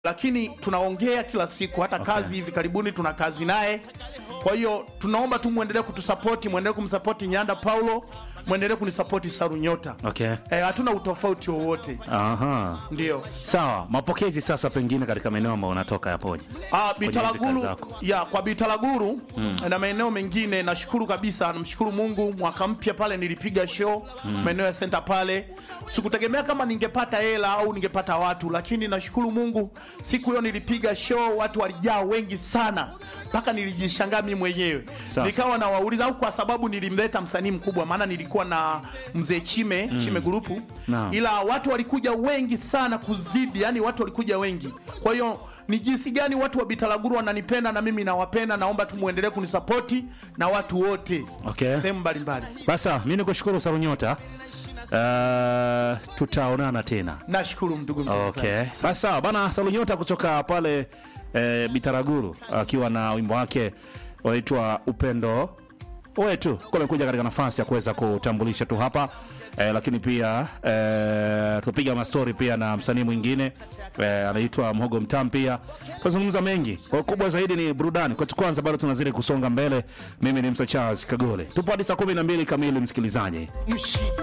lakini tunaongea kila siku, hata kazi hivi karibuni tuna kazi naye. Kwa hiyo tunaomba tu muendelee kutusapoti, muendelee kumsapoti Nyanda Paulo, muendelee kunisapoti Saru Nyota. Okay. Eh, hatuna utofauti wowote, Aha. ndio. Sawa, mapokezi sasa pengine katika maeneo ambayo unatoka yapoje? Ah, hizi kazi Bitaraguru zako. ya kwa Bitaraguru na maeneo mengine, nashukuru kabisa, namshukuru Mungu. Mwaka mpya pale nilipiga show maeneo ya senta pale, sikutegemea kama ningepata hela au ningepata watu, lakini nashukuru Mungu, siku hiyo nilipiga show, watu walijaa wengi sana mpaka nilijishangaa mimi mwenyewe, Sasa. nikawa nawauliza, au kwa sababu nilimleta msanii mkubwa, maana nilikuwa na mzee Chime Chime grupu Naam. ila watu walikuja wengi sana kuzidi, yani watu walikuja wengi. Kwa hiyo ni jinsi gani watu wa Bitaraguru wananipenda na mimi nawapenda. Naomba tu muendelee kunisapoti na watu wote Okay. sehemu mbalimbali. Basa, mimi nikushukuru Sarunyota. Uh, tutaonana tena. Nashukuru ndugu mtangazaji. Okay. Basi sawa bana, Salunyota kutoka pale eh, Bitaraguru akiwa na wimbo wake waitwa Upendo wetu kwa amekuja katika nafasi ya kuweza kutambulisha tu hapa eh, lakini pia eh, tupiga mastori pia na msanii mwingine eh, anaitwa Mhogo Mtam pia tunazungumza mengi. Kwa kubwa zaidi ni burudani. Kwa kwanza bado tunazidi kusonga mbele. Mimi ni Msa Charles Kagole, tupo hadi saa 12 kamili, msikilizaji.